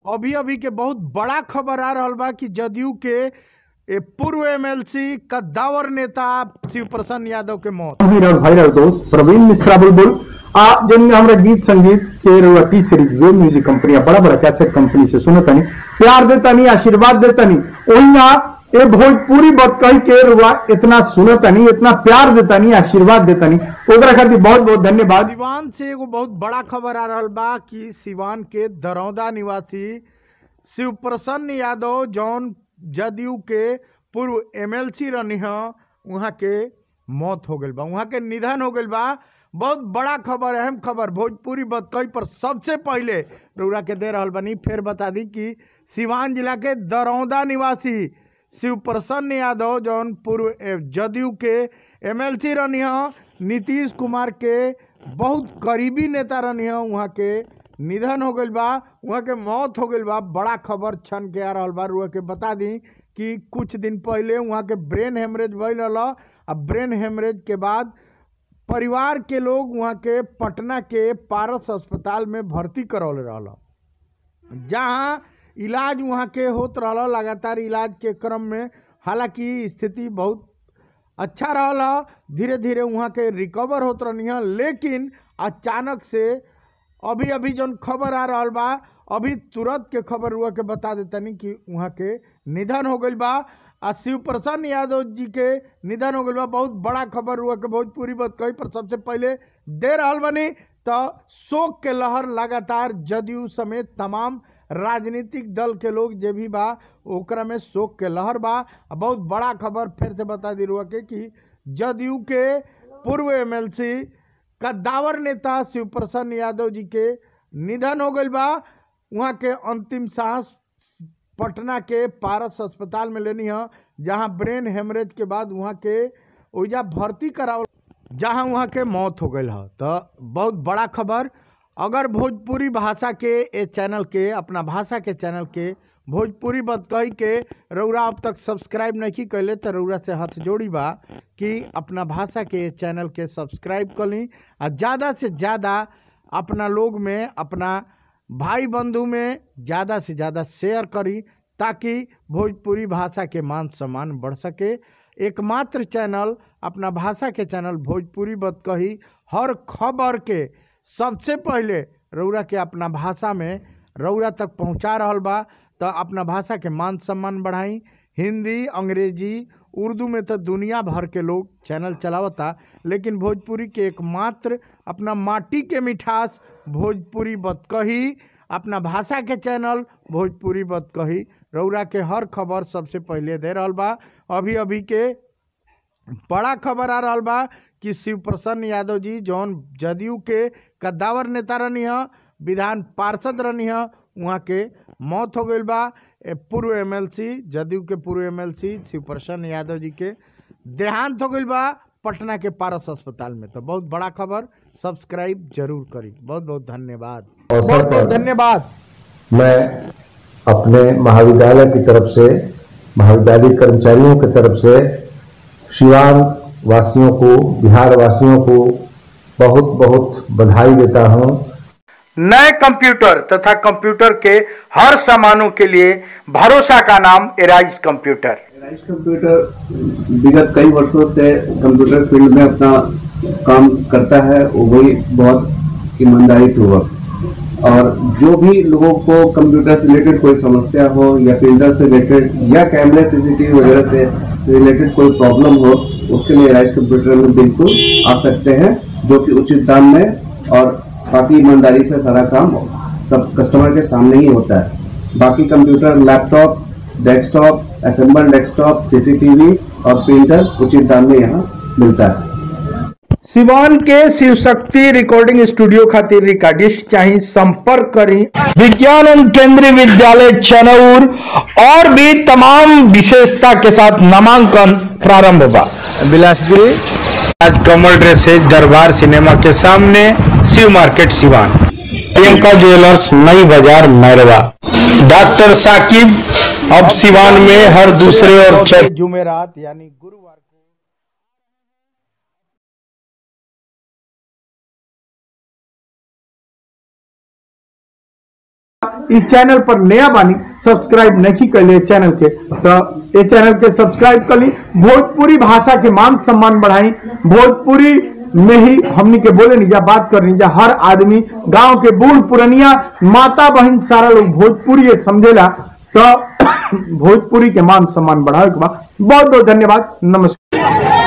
अभी अभी के बहुत बड़ा खबर आ रहल बा कि जदयू के ए, पूर्व एमएलसी कद्दावर नेता शिव प्रसन्न यादव के मौत वीर और वायरल दोस्त प्रवीण मिश्रा बुलबुल आ जिनमें हमरा गीत संगीत के रुआ टी सीरीज जो म्यूजिक कंपनी बड़ा बड़ा कैसेट कंपनी से सुनो तनी प्यार देतनी आशीर्वाद देतनी ओहिना ए भोजपुरी बतकही के रुआ इतना सुनो तनी इतना प्यार देतनी आशीर्वाद देतनी ओकरा खातिर बहुत बहुत धन्यवाद सिवान से एगो बहुत बड़ा खबर आ रहल बा कि सिवान के दरौदा निवासी शिव प्रसन्न यादव जौन जदयू के पूर्व एमएलसी रहनी ह वहाँ के मौत हो गई बा वहाँ के निधन हो गई बा बहुत बड़ा खबर अहम खबर भोजपुरी बतकई पर सबसे पहले रउरा के दे रहल बनी फिर बता दी कि सिवान जिला के दरौदा निवासी शिव प्रसन्न यादव जौन पूर्व ए, जदयू के एमएलसी रहनी ह नीतीश कुमार के बहुत करीबी नेता रहनी ह वहाँ के निधन हो गईल बा वहाँ के मौत हो गईल बा बड़ा खबर छन के आ रहल बा रुआ के बता दी कि कुछ दिन पहले वहाँ के ब्रेन हेमरेज भइल रहल आ ब्रेन हेमरेज के बाद परिवार के लोग वहाँ के पटना के पारस अस्पताल में भर्ती करौले रहल जहाँ इलाज वहाँ के होत रहल लगातार इलाज के क्रम में हालांकि स्थिति बहुत अच्छा रहल ह धीरे धीरे वहाँ के रिकवर होत रहनी है लेकिन अचानक से अभी अभी जौन खबर आ रहल बा अभी तुरंत के खबर हुआ के बता देतनी कि वहाँ के निधन हो गईल बा आ शिव प्रसन्न यादव जी के निधन हो गईल बा बहुत बड़ा खबर हुआ के भोजपुरी बात कही पर सबसे पहले दे रहल बनी तो शोक के लहर लगातार जदयू समेत तमाम राजनीतिक दल के लोग जे भी बा ओकरा में शोक के लहर बा आ बहुत बड़ा खबर फिर से बता दी रुआ के कि जदयू के पूर्व एमएलसी कद्दावर नेता शिव प्रसन्न यादव जी के निधन हो गईल बा वहाँ के अंतिम सांस पटना के पारस अस्पताल में लेनी है जहाँ ब्रेन हेमरेज के बाद वहाँ के ओइजा भर्ती करावल जहाँ वहाँ के मौत हो गई है तो बहुत बड़ा खबर अगर भोजपुरी भाषा के ए चैनल के अपना भाषा के चैनल के भोजपुरी बतकही के रउरा अब तक सब्सक्राइब नहीं कैले तो रउरा से हाथ जोड़ी बा कि अपना भाषा के ए चैनल के सब्सक्राइब कर ली आ ज़्यादा से ज़्यादा अपना लोग में अपना भाई बंधु में ज़्यादा से ज़्यादा शेयर करी ताकि भोजपुरी भाषा के मान सम्मान बढ़ सके एकमात्र चैनल अपना भाषा के चैनल भोजपुरी बतकही हर खबर के सबसे पहले रउरा के अपना भाषा में रउरा तक पहुंचा रहल बा तो अपना भाषा के मान सम्मान बढ़ाई हिंदी अंग्रेजी उर्दू में तो दुनिया भर के लोग चैनल चलावता लेकिन भोजपुरी के एकमात्र अपना माटी के मिठास भोजपुरी बतकही अपना भाषा के चैनल भोजपुरी बतकही रउरा के हर खबर सबसे पहले दे रहल बा अभी अभी के बड़ा खबर आ रहल बा कि शिव प्रसन्न यादव जी जौन जदयू के कद्दावर नेता रहनी ह विधान पार्षद रहनी ह वहाँ के मौत हो गई बा ए, पूर्व एमएलसी जदयू के पूर्व एमएलसी शिव प्रसन्न यादव जी के देहांत हो गई बा पटना के पारस अस्पताल में तो बहुत बड़ा खबर सब्सक्राइब जरूर करी बहुत बहुत धन्यवाद अवसर बहुत बहुत पर धन्यवाद मैं अपने महाविद्यालय की तरफ से महाविद्यालय कर्मचारियों की तरफ से शिवान वासियों को बिहार वासियों को बहुत बहुत बधाई देता हूं नए कंप्यूटर तथा कंप्यूटर के हर सामानों के लिए भरोसा का नाम एराइज कंप्यूटर राइस कंप्यूटर विगत कई वर्षों से कंप्यूटर फील्ड में अपना काम करता है वो भी बहुत ईमानदारी पूर्वक और जो भी लोगों को कंप्यूटर से रिलेटेड कोई समस्या हो या प्रिंटर से रिलेटेड या कैमरे सीसीटीवी वगैरह से रिलेटेड कोई प्रॉब्लम हो उसके लिए राइस कंप्यूटर में बिल्कुल आ सकते हैं जो कि उचित दाम में और काफी ईमानदारी से सारा काम सब कस्टमर के सामने ही होता है बाकी computer laptop desktop assemble desktop CCTV और प्रिंटर उचित दाम में यहाँ मिलता है सिवान के शिव शक्ति रिकॉर्डिंग स्टूडियो खातिर रिकॉर्डिस्ट चाहिए संपर्क करी विज्ञान एवं केंद्रीय विद्यालय चनौर और भी तमाम विशेषता के साथ नामांकन प्रारंभ होगा बिलासपुरी आज कमल ड्रेस है दरबार सिनेमा के सामने Shiv market Siwan Priyanka jewellers Nai Bazar Mairwa doctor Saqib अब सिवान में हर दूसरे और जुमेरात यानी गुरुवार इस चैनल पर नया बानी सब्सक्राइब नहीं कर ले चैनल के तो ये चैनल के सब्सक्राइब कर ली भोजपुरी भाषा के मान सम्मान बढ़ाई भोजपुरी में ही हमनी के बोले नहीं जा बात करनी जा हर आदमी गांव के बूढ़ पुरनिया माता बहन सारा लोग भोजपुरी ये समझेला तो भोजपुरी के मान सम्मान बढ़ावे के बाद बहुत बहुत धन्यवाद नमस्कार